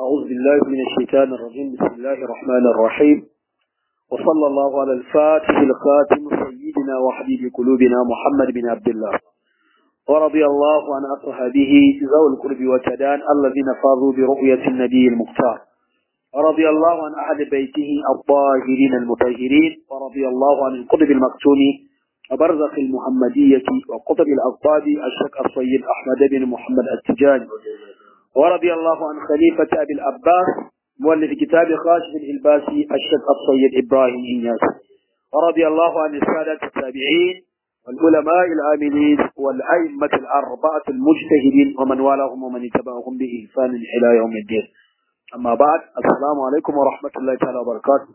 أعوذ بالله من الشيطان الرجيم بسم الله الرحمن الرحيم وصلى الله على الفاتح الخاتم سيدنا وحبيب قلوبنا محمد بن عبد الله ورضي الله عن أصحابه ذوي القرب والتدان الذين فاضوا برؤية النبي المختار ورضي الله عن أهل بيته الطاهرين المطهرين ورضي الله عن القطب المكتوم وبرزخ المحمدية وقطب الأقطاب الشيخ الصيد أحمد بن محمد التجاني ورضي الله عن خليفة أبي العباس مؤلف كتاب خاشف الإلباسي الشيخ الصيد إبراهيم إنياس ورضي الله عن السادة التابعين والعلماء العاملين والأئمة الأربعة المجتهدين ومن والاهم ومن اتبعهم بإحسان إلى يوم الدين أما بعد السلام عليكم ورحمة الله تعالى وبركاته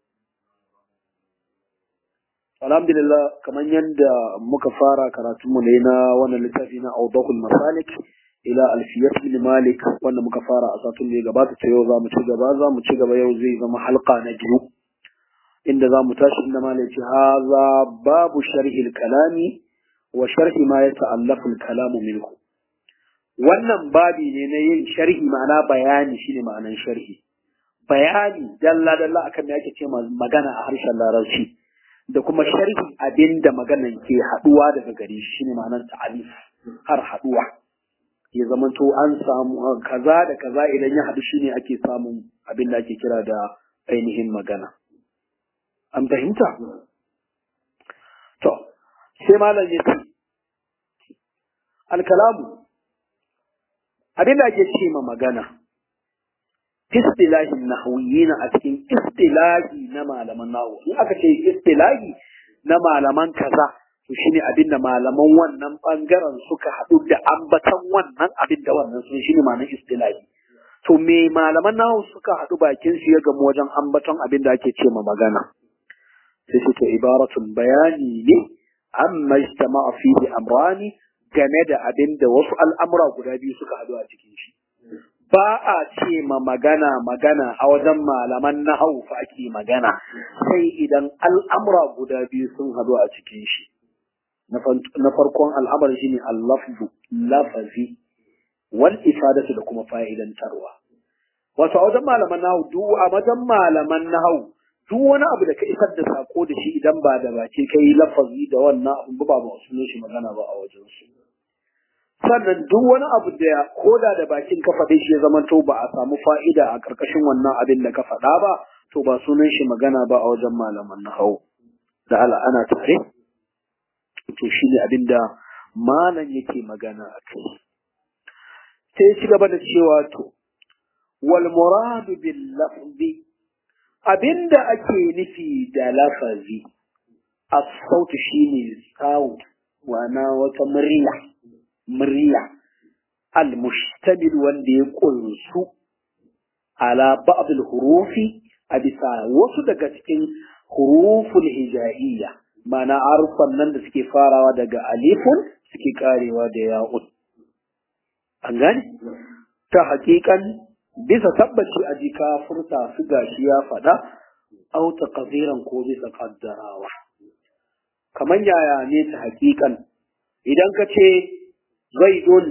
alhamdulillah kamar yadda muka fara karatunmu ne na wannan littafi na Awdahul Masalik ila Alfiyat bin Malik wanda muka fara a satun da ya gabata ta yau zamu ci gaba zamu ci gaba yau zai zama halka na biyu inda zamu tashi inda malai ce haza babu sharhi kalami wa sharhi ma yata'allafu al-kalamu minhu wannan babi ne na yin sharhi ma'ana bayani shine ma'anan sharhi bayani dalla dalla akan me ake ce magana a harshen larabci da kuma sharhi abin da maganan ke haduwa daga gare shi shine ma'anar ta'alif har haduwa ya zamanto an samu kaza da kaza idan ya haɗu shine ake samun abin da ake kira da ainihin magana an fahimta to sai malam ya ce alkalamu abin da ake ce ma magana istilahin nahwiyina a cikin istilahi na malaman nahwu in aka ce istilahi na malaman kaza to shine abinda malaman wannan bangaren suka haɗu da ambatan wannan abin da wannan sun shine ma'anar istilahi to me malaman nahwu suka haɗu bakin su ya gamu wajen ambaton abin da ake ce ma magana sai su to ibaratun bayani ne amma ijtama'a fihi amrani game da abin da wasu al'amura guda biyu suka haɗu a cikin shi ba a ce ma magana magana a wajen malaman na fa ake magana sai idan al'amura guda biyu sun hadu a cikin shi na farkon al'amar shi ne allafzu lafazi wal ifadatu da kuma fa'idantarwa wato a wajen malaman nahu duk a wajen malaman nahu duk wani abu da ka isar da sako da shi idan ba da baki kai lafazi da wannan abu ba ba su shi magana ba a wajen su sannan duk wani abu da koda da bakin ka faɗe shi ya zama to ba a samu fa'ida a ƙarƙashin wannan abin da ka faɗa ba to ba sunan shi magana ba a wajen malaman na hau da ala ana tare to shi ne abin da malam yake magana a kai sai ci gaba da cewa to wal muradu bil lafzi abinda ake nufi da lafazi as-sautu shine sound wana wata murya murya al-mushtamil wanda ya kunsu ala ba'd al-hurufi a bisa wasu daga cikin huruful hijaiyya mana harfan nan da suke farawa daga alifun suke karewa da ya'un an gane ta hakikan bisa tabbaci a jika furta su gashi ya faɗa au taqdiran ko bisa kaddarawa kamar yaya ne ta hakikan idan ka ce zaidun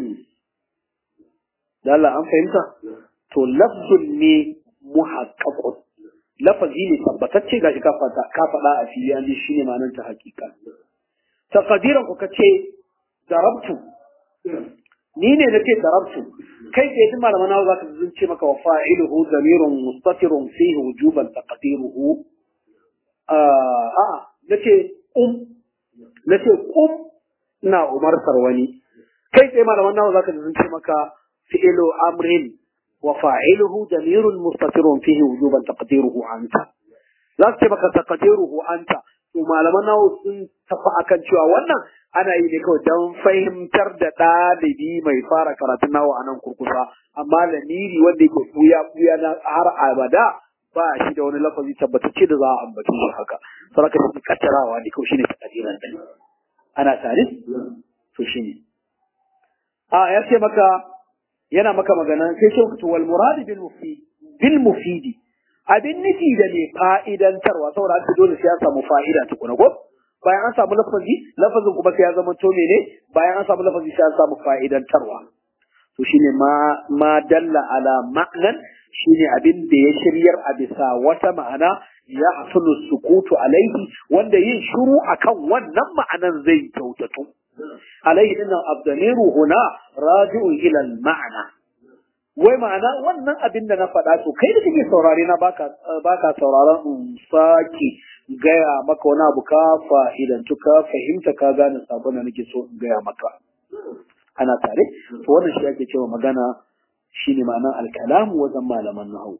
da Allah an fahimta to lafzun ne muhaqqaqun lafazi ne tabbatacce gashi ka fada ka fada a fili an ji shine ma'anar ta hakika taqdiran ku kace darabtu ni ne nace darabtu kai da yadda malaman nawa zaka zunce maka wa fa'iluhu zamirun mustatirun fihi wujuban taqdiruhu a nace um nace kum ina umartar wani kai tsaye malaman nawa zaka ji sun ce maka fi'lu amrin wa fa'iluhu damirun mustatirun fihi wujuban taqdiruhu anta za su ce maka taqdiruhu anta to malaman nawa sun tafi akan cewa wannan ana yi ne kawai don fahimtar da ɗalibi mai fara karatun nawa a nan kurkusa amma lamiri wanda yake kuya kuya na har abada ba shi da wani lafazi tabbatacce da za a ambace shi haka saraka shi kattarawa ne kawai shine taqdiran din ana tare to shine a ya ce maka yana maka magana sai ce to wal murad bil mufid bil mufidi abin nufi da mai fa'idantarwa saboda haka dole sai ya samu fa'ida tukuna ko bayan an samu lafazi lafazin kuma sai ya zama to ne bayan an samu lafazi sai an samu fa'idantarwa to shine ma ma dalla ala ma'nan shine abin da ya shiryar a bisa wata ma'ana ya hasulu sukutu alaihi wanda yin shiru akan wannan ma'anan zai kyautatu alaihi dinnan abdamiru huna raji'un ila ma'ana wai ma'ana wannan abin da na faɗa to kai da kake saurare na baka baka sauraron in sake gaya maka wani abu ka fa'idantu ka fahimta ka gane sabon da nake so in gaya maka ana tare to wannan shi ake cewa magana shine ma'anar alkalamu wajen malaman nahawu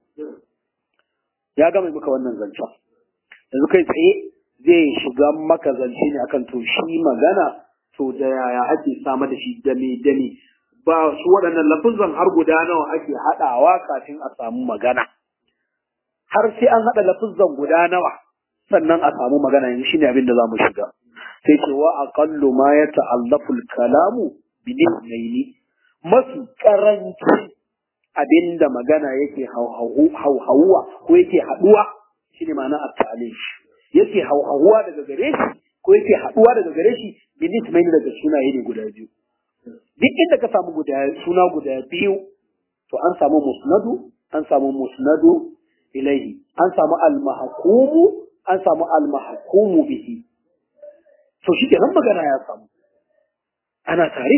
ya gama maka wannan zancen yanzu kai tsaye zai shiga maka zance ne akan to shi magana to da yaya ake samar da shi dame dame ba su waɗannan lafuzan har guda nawa ake haɗawa kafin a samu magana har sai an haɗa lafuzan guda nawa sannan a samu magana yanzu shine abin da zamu shiga sai ce wa aqallu ma yata'allafu al-kalamu bi nisnaini mafi karanci abinda magana yake hauhawuwa ko yake haduwa shine ma'ana at-ta'lif yake hauhawuwa daga gare shi ko yake haduwa daga gare shi bi nisnaini daga sunaye ne guda biyu duk inda ka samu guda suna guda biyu to an samu musnadu an samu musnadu ilaihi an samu al-mahkumu an samu al-mahkumu bihi to shi kenan magana ya samu ana tare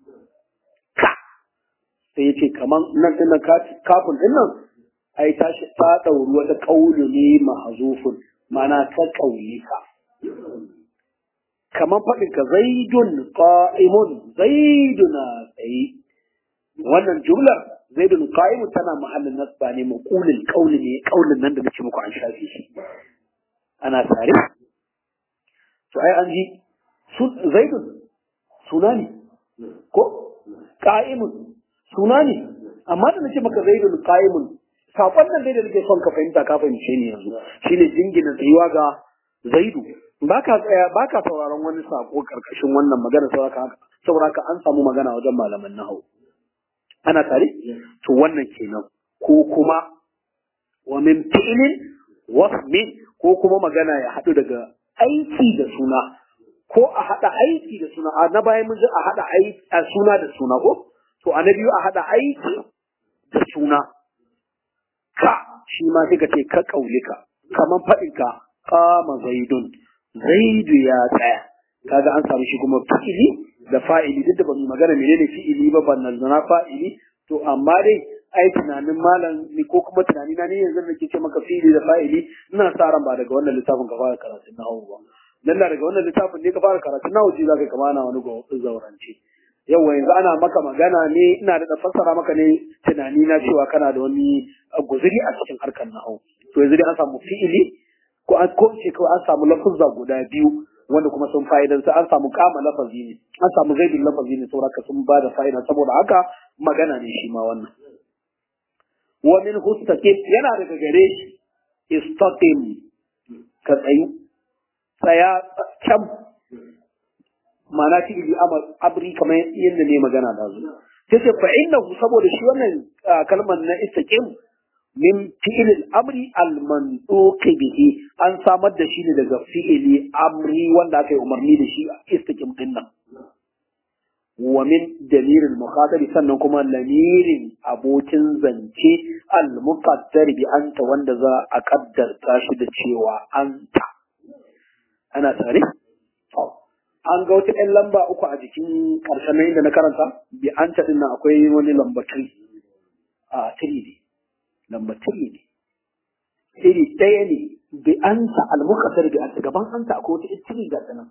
ka sai yace kaman nan din kafin din nan ai ta ta dauri wata kaulu ne mahzufun mana ta kauli ka kaman fadin ka zaidun qa'imun zaiduna tsayi wannan jumlar zaidun qa'imun tana mahallin nasba ne maqulul qawli ne kaulin nan da nake muku an shafi shi ana tare to ai an ji zaidun suna ne ko qa'imun suna ne amma da nace maka zaidun qa'imun sakon nan dai da nake son ka fahimta ka fahimce ni yanzu shine jingina tsayuwa ga zaidu baka tsaya baka sauraron wani sako karkashin wannan magana saboda saboda ka an samu magana wajen malaman nahwu ana tare to wannan kenan ko kuma wa min fi'lin wasmin ko kuma magana ya haɗu daga aiki da suna ko a haɗa aiki da suna a na bayan mun ji a haɗa aiki a suna da suna ko to a na biyu a haɗa aiki da suna ka shi ma sai ka ce ka kaulika kaman faɗin ka kama zaidun zaidu ya tsaya kaga an samu shi kuma fi'ili da fa'ili duk da ba mu magana menene fi'ili ba ban nan na fa'ili to amma dai ai tunanin malam ni ko kuma tunani na ne yanzu da ke ce maka fi'ili da fa'ili ina sa ran ba daga wannan littafin ka fara karatun nahawu ba dan da daga wannan littafin ne ka fara karatun nahawu ji zaka kama na wani zaurance yawa yanzu ana maka magana ne ina da fassara maka ne tunani na cewa kana da wani guzuri a cikin harkar nahawu to yanzu dai an samu fi'ili ko an ko ce ko an samu lafuzza guda biyu wanda kuma sun fa'idan an samu kama lafazi ne an samu zaidin lafazi ne saboda sun ba da fa'ida saboda haka magana ne shi ma wannan wa min hustaqim yana daga gare shi istaqim ka tsayu tsaya can ma'ana fi ili abri kamar yadda ne magana da zu sai ce fa innahu saboda shi wannan kalmar na istaqim min fi'il amri al-manduq bihi an samar da shi ne daga fi'ili amri wanda aka yi umarni da shi istaqim din nan wa min damirin mukhatabi sannan kuma lamirin abokin zance al-muqaddar bi anta wanda za a kaddarta shi da cewa anta ana tare an ga wata ɗan lamba uku a jikin ƙarshen nan inda na karanta bi anta din nan akwai wani lamba 3 a 3 ne lamba 3 ne iri ɗaya ne bi anta al-muqaddar bi anta gaban anta akwai wata 3 ga sanan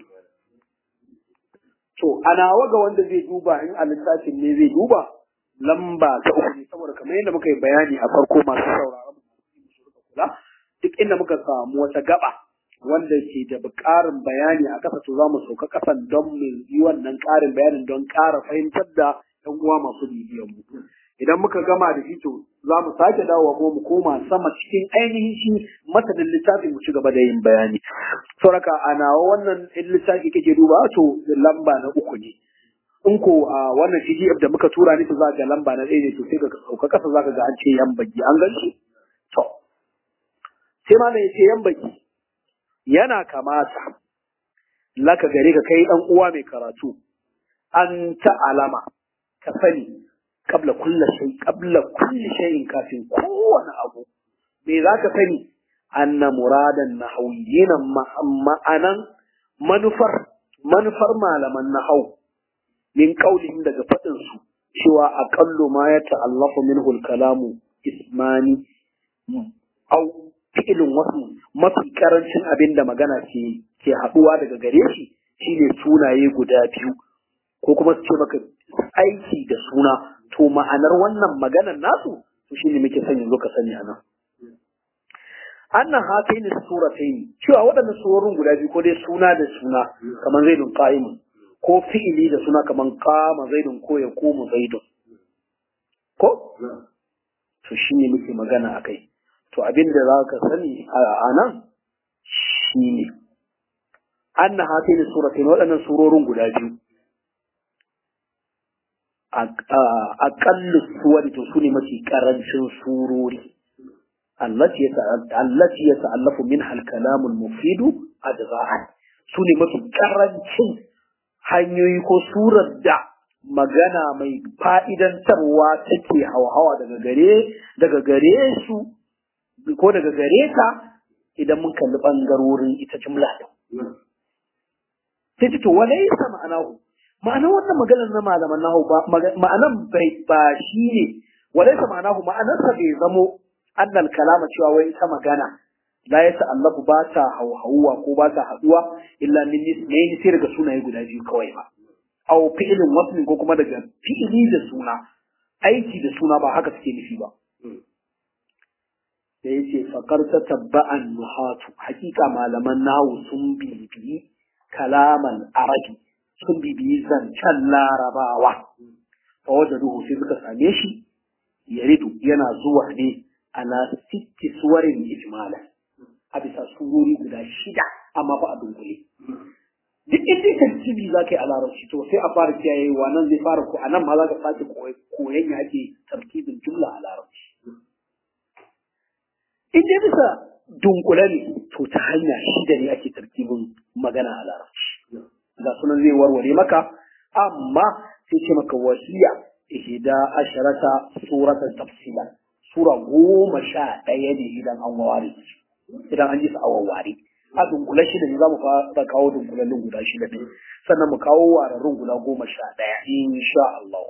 To, a nawa ga wanda zai duba in a littafin ne zai duba lamba ta uku ne saboda kamar yadda muka yi bayani a farko masu sauraron kula duk inda muka samu wata gaba wanda ke da ƙarin bayani a ƙasa to za mu sauka ƙasan don mu yi wannan ƙarin bayanin don ƙara fahimtar da ɗan uwa masu bibiyan mu. Idan muka gama da shi to za mu sake dawowa kuma mu koma sama cikin ainihin shi masanin littafin mu ci gaba da yin bayani. Sauraka a nawa wannan in littafi kake duba to lamba na uku ne. In ko a wannan PDF da muka tura ni to za ga lamba na ɗaya ne to sai ka sauka ƙasa za ka ga an ce yan baki an gan shi. To, sai ma ya ce yan baki yana kamata laka gare ka kai ɗan uwa mai karatu an ta alama ka sani qabla kulli shay qabla kulli shay'in kafin kowane abu me zaka sani anna muradan nahawiyyin ma'anan manufar manufar malaman nahau min qaulihim daga fadin su cewa aqallu ma ya ta'allafu minhu al-kalamu ismani au fi'lun wasu mafi karancin abin da magana ke ke haduwa daga gare shi shine sunaye guda biyu ko kuma su ce maka aiki da suna to ma'anar wannan maganar nasu to shine muke son yanzu ka sani anan annan hataini surataini cewa waɗannan surorin guda biyu ko dai suna da suna kamar zaidun qa'imun ko fi'ili da suna kamar qama zaidun ko ya komu zaidun ko to shine muke magana akai to abinda za ka sani a nan shine anna hataini surataini waɗannan surorin guda biyu aƙallu suwari to su ne mafi ƙarancin surori allati ya ta'allafu min halkalamul mufidu ajza'an su ne mafi ƙarancin hanyoyi ko surar da magana mai fa'idantarwa take hawa daga gare daga gare su ko daga gare ka idan mun kalli ɓangarorin ita jumla ɗin. Sai to wale yasa ma'anahu ma'anar wannan maganar na malaman nahu ba ma'anan bai ba shi ne walaysa ma'anahu ma'anarsa bai zamo annal kalama cewa wai ita magana la ya ta'allafu ba ta hauhawuwa ko ba ta haduwa illa min nismaini sai daga sunaye guda biyu kawai ba aw fi'lin wasl ko kuma daga fi'ili da suna aiki da suna ba haka suke nufi ba da yace faqar tabba'an nuhatu hakika malaman nahu sun bibiyi kalaman arabi sun bibiyi zancen larabawa fa wajen ruhu sai suka same shi yaridu yana zuwa ne ala sitti suwarin ijmala a bisa surori guda shida amma ba a dunkule duk inda tartibi za ka yi a larabci to sai a fara kiyayewa nan zai fara ko a nan ma za ka sake koyon ya ake tartibin jumla a larabci in dai bisa dunkule ne to ta hanya shida ne ake tartibin magana a larabci ga sunan zai warware maka amma sai ce maka wasiya ihda asharata suratan tafsilan sura goma sha ɗaya ne idan an ware idan an ji su a wawware a dunkule shida ne za mu fara kawo dunkulallin guda shida ne sannan mu kawo wararrun guda goma sha ɗaya insha Allah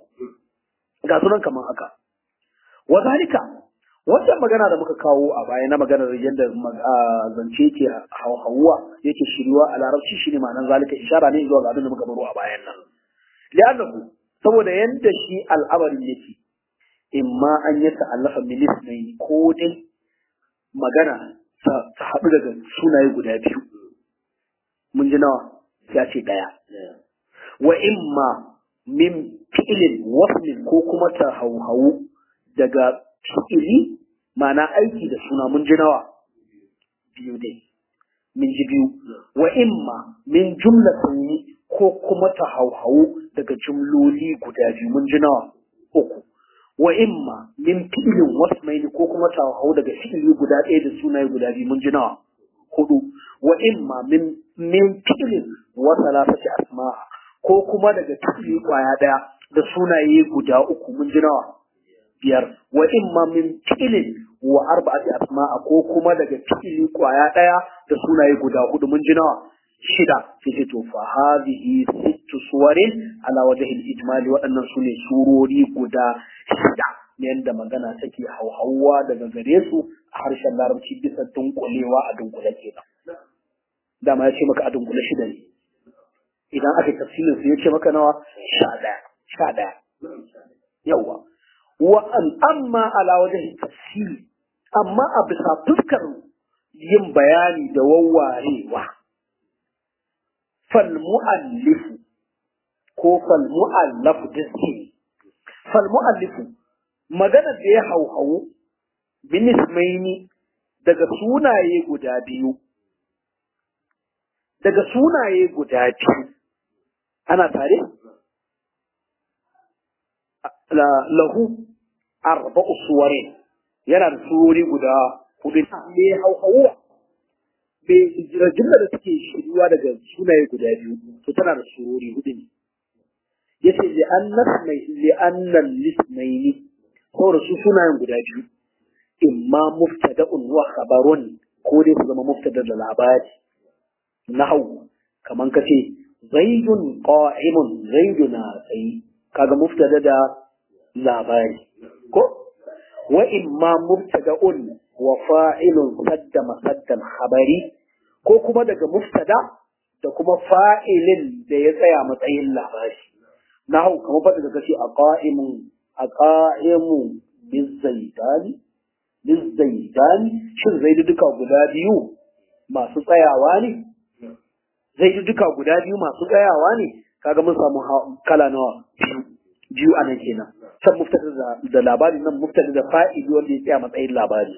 ga sunan kamar haka wa zalika wannan magana da muka kawo a baya na maganar yadda zance ke hauhawa yake shiriwa a larabci shine ma'anar zalika ishara ne zuwa ga abin da muka baro a bayan nan li'annahu saboda yadda shi al'amarin yake imma an yi ta'allafa milis ne ko dai magana ta haɗu daga sunaye guda biyu mun ji nawa ya ce ɗaya wa imma min fi'ilin waslin ko kuma ta hauhawu daga fi'ili ma'ana aiki da suna mun ji nawa biyu dai min ji biyu wa imma min jumlatin ko kuma ta hauhawu daga jumloli guda biyu mun ji nawa uku wa imma min fi'ilin wasmaini ko kuma ta hauhawu daga fi'ili guda ɗaya da sunaye guda biyu mun ji nawa hudu wa imma min min fi'ilin wa salasati asma'a ko kuma daga fi'ili kwaya ɗaya da sunaye guda uku mun ji nawa biyar wa imma min fi'ilin wa arba'ati asma'a ko kuma daga fi'ili kwaya daya da sunaye guda hudu mun ji nawa shida sai to fa hadhihi sittu suwarin ala wajhi al-ijmali waɗannan sune surori guda shida ne yanda magana take hauhawa daga gare su a harshen larabci bisa dunkulewa a dunkule kenan dama ya ce maka a dunkule shida ne idan aka tafsirin su ya ce maka nawa sha ɗaya sha ɗaya yawwa wa'an amma ala wajen tafsiri amma a bisa fuskar yin bayani da wawwarewa falmu'allifu ko falmu'allafu diski falmu'allifu magana da ya hauhawu binismaini daga sunaye guda biyu daga sunaye guda biyu ana tare? lahu arba'u suwarin yana da surori guda hudu me hauhawuwa me jumla da suke shiriwa daga sunaye guda biyu to tana da surori hudu ne yace li annas mai li annal lismaini saboda su sunayen guda biyu imma muftada'un wa khabarun ko dai su zama muftada da labari nahwu kaman kace zaidun qa'imun zaiduna tsayi kaga muftada da labari ko wa imma mubtada'un wa fa'ilun sadda masaddan khabari ko kuma daga muftada da kuma fa'ilin da ya tsaya matsayin labari nahu kamar fada da kace a qa'imun a qa'imu bizaidani bizaidani shin zaidu duka guda biyu masu tsayawa ne zaidu duka guda biyu masu tsayawa ne kaga mun samu kala nawa biyu a nan kenan can muftada da labari nan muftada da fa'ili wanda ya tsaya matsayin labari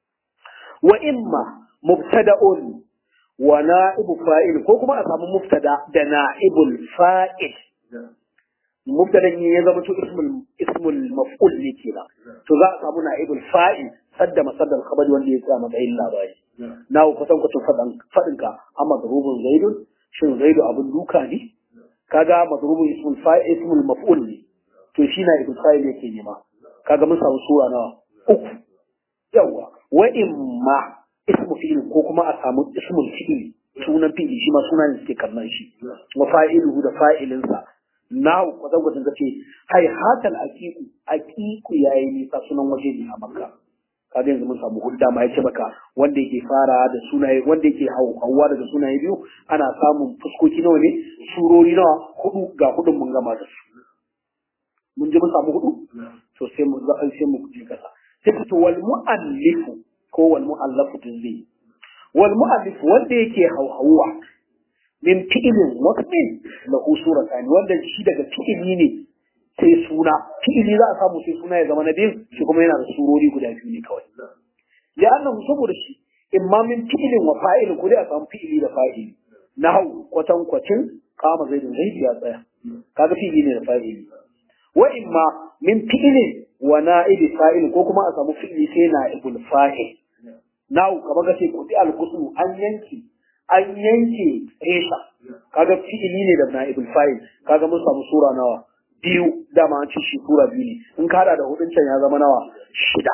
wa imma mubtada'un wa na'ibu fa'il ko kuma a samu muftada da na'ibul fa'il mubtada ne ya zama to ismul ismul maf'ul ne kenan to za a samu na'ibul fa'il sadda masaddal khabari wanda ya tsaya matsayin labari na ku kusan ku fadan fadin ka amma zarubun zaidun shin zaidu abun duka ne kaga mazrubun ismul fa'il ismul maf'ul ne to shi na ibn fa'il yake nema kaga mun samu sura nawa uku yawa wa imma ismu fi'il ko kuma a samu ismul fi'il sunan fi'il shi ma sunan ne suke kallon shi wa fa'iluhu da fa'ilinsa nahu kwatan kwatan kace hai hatal aqiqu aqiqu yayi nisa sunan waje ne a makka kaga yanzu mun samu hudda ma yace maka wanda yake fara da sunaye wanda yake hauwa daga sunaye biyu ana samun fuskoki nawa ne surori nawa hudu ga hudun mun gama da su mun ji mun samu hudu to sai mu za sai mu je kasa sai ka to wal muallifu ko wal muallafu zai wal muallif wanda yake hauhawa min fi'ilin wasmin lahu suratan wanda shi daga fi'ili ne sai suna fi'ili za a samu sai suna ya zama na biyu shi kuma yana da surori guda biyu ne kawai ya annahu saboda shi imma min fi'ilin wa fa'ilin ko dai a samu fi'ili da fa'ili nahau kwatan kwacin kama zaidin zaidi ya tsaya kaga fi'ili ne da fa'ili wa imma min fi'ilin wa na'ibi fa'il ko kuma a samu fi'ili sai na'ibul fa'il nau kamar ga sai kudi al-qusmu an yanki an yanke resha kaga fi'ili ne da na'ibul fa'il kaga mun samu sura nawa biyu dama an ci shi sura biyu ne in ka hada da hudun can ya zama nawa shida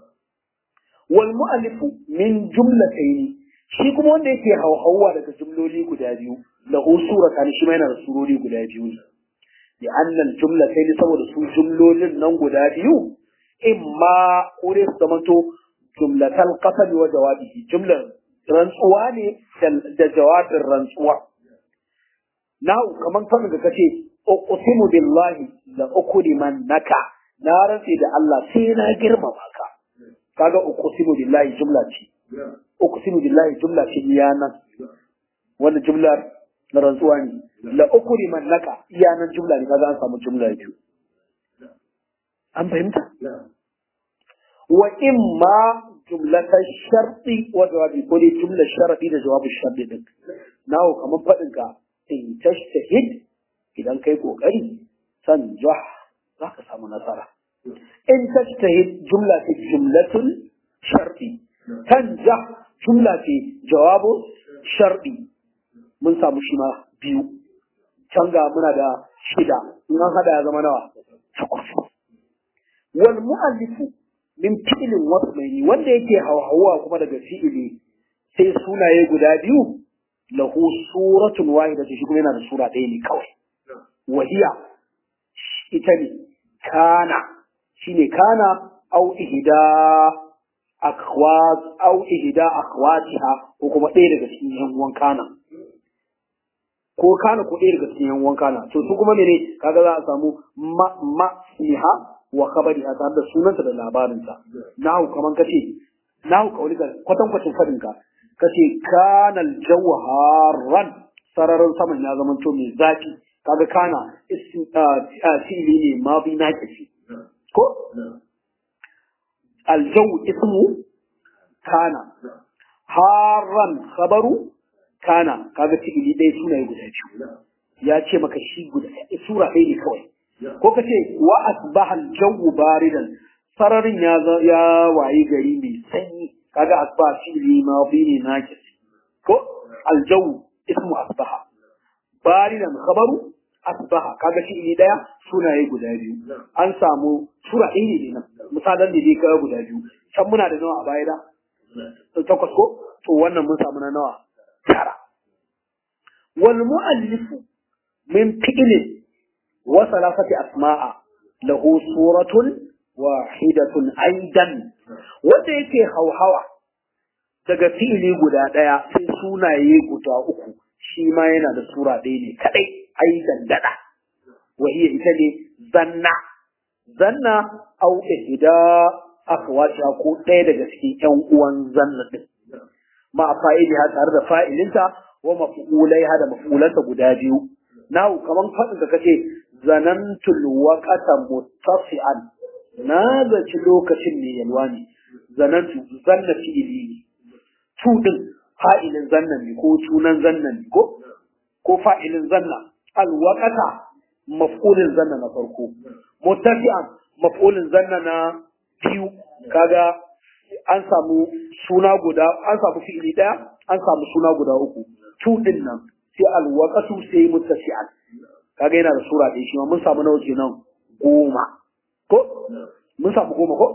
wal mu'allifu min jumlatayn shi kuma wanda yake hauhawa daga jumloli guda biyu lahu suratan shi ma yana da surori guda biyu ne li anna al jumlatayn saboda su jumlolin nan guda biyu imma kore su zamanto jumlatal qasam wa jawabihi jumlar rantsuwa ne da jawabin rantsuwa Na'u kaman fadin da kace uqsimu billahi la ukrimannaka na rantsi da Allah sai na girmama ka kaga uqsimu billahi jumla ce uqsimu billahi jumla ce iyanan wannan jumlar na rantsuwa ne la ukrimannaka iyanan jumla ne kaga an samu jumla biyu an fahimta wa imma jumlatan sharti wa jawabi ko dai jumlar sharadi da jawabin sharti din nawo kaman fadin ka in tashtahid idan kai kokari sanjah za ka samu nasara in tashtahid jumla ce jumlatul sharti tanjah jumla ce jawabu sharti mun samu shi ma biyu can ga muna da shida in an hada ya zama nawa takwas wal mu'allifu min fi'ilin wasmaini wanda yake hawa kuma daga fi'ili sai sunaye guda biyu lahu suratun wahida shi kuma yana da sura ɗaya ne kawai wahiya ita ne kana shine kana au ihda akwat au ihda akwatiha ko kuma ɗaya daga cikin yan uwan kana ko kana ko ɗaya daga cikin yan uwan kana to su kuma mene kaga za a samu ma ma siha wa khabari a tare da sunansa da labarinsa nahu kaman kace nahu kaulika kwatan kwatan fadin ka kace kana aljawharan sararin saman ya zama to mai zafi kaga kana fi'ili ne ma bi naqisi ko aljaw ismu kana haran khabaru kana kaga fi'ili ɗaya sunaye guda biyu ya ce maka shi guda sura ɗaya ne kawai ko ka ce wa asbaha al-jawu baridan sararin ya ya wayi gari mai sanyi kaga asbaha fi'li madi ne nakis ko al-jawu ismu asbaha baridan khabaru asbaha kaga shi ne daya sunaye guda biyu an samu sura ɗaya ne nan misalan ne dai kaga guda biyu can muna da nawa a baya da takwas ko to wannan mun samu na nawa tara wal mu'allifu min fi'lin wa salasati asma'a lahu suratun wahidatun aidan wanda yake hauhawa daga fi'ili guda ɗaya sai sunaye guda uku shi ma yana da sura ɗaya ne kaɗai aidan daɗa wahiya ita ne zanna zanna au ihda akhwatiha ko ɗaya daga cikin ƴan uwan zanna din ma fa'iliha tare da fa'ilinta wa maf'ulaiha da maf'ulanta guda biyu nahu kaman faɗin ka kace zanantul waqata muttafi'an na zaci lokacin ne yalwa ne zanantu zanna fi'ili ne tu din fa'ilin zanna ne ko sunan zanna ne ko ko fa'ilin zanna alwaqata maf'ulin zanna na farko muttafi'an maf'ulin zanna na biyu kaga an samu suna guda an samu fi'ili daya an samu suna guda uku tu din nan sai alwaqatu sai muttafi'an kaga yana da sura ɗaya shi ma mun samu nawa kenan goma ko mun samu goma ko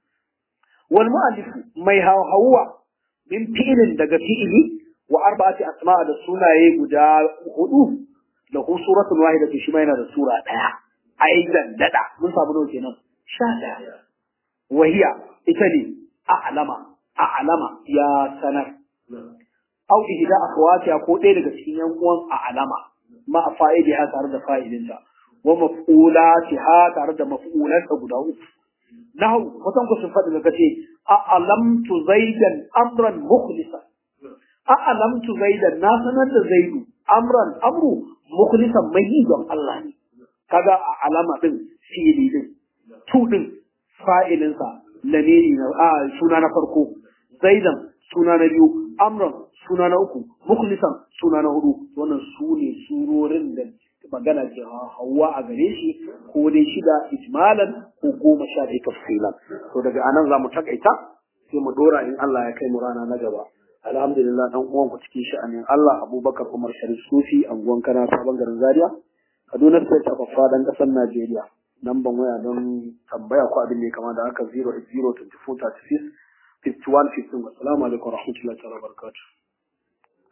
wal mu'allif mai hawa min fi'ilin daga fi'ili wa arba'ati asma'a da sunaye guda hudu lahu suratun wahidatu shi ma yana da sura daya aidan dada mun samu nawa kenan sha daya wahiya ita ne a'lama a'lama ya sanar au ihda akhawatiha ko ɗaya daga cikin yan uwan a'lama ma fa'idiha tare da fa'idinta wa maf'ulatiha tare da maf'ulanta guda uku nahu mutan ku sun faɗi daga ce a'lamtu zaidan amran mukhlisan a'lamtu zaidan na sanar da zaidu amran amru mukhlisan mai yi don Allah ne kaga a alama din fi'ili din tu din fa'ilinsa lamiri na a suna na farko zaidan suna na biyu amran suna na uku mukhlisan suna na hudu wannan su ne surorin da magana ke hawa a gare shi ko dai shida ijmalan ko goma sha ɗaya tafsilan to daga anan za mu takaita sai mu dora in Allah ya kai mu rana na gaba alhamdulillah dan uwan ku cikin sha'anin Allah Abubakar Umar Sharif Sufi anguwan kana sabon garin Zaria Kaduna State ta fafa dan kasar Najeriya namban waya don tambaya ko abin ne kama da haka 0802436 5115 assalamu alaikum warahmatullahi wabarakatuh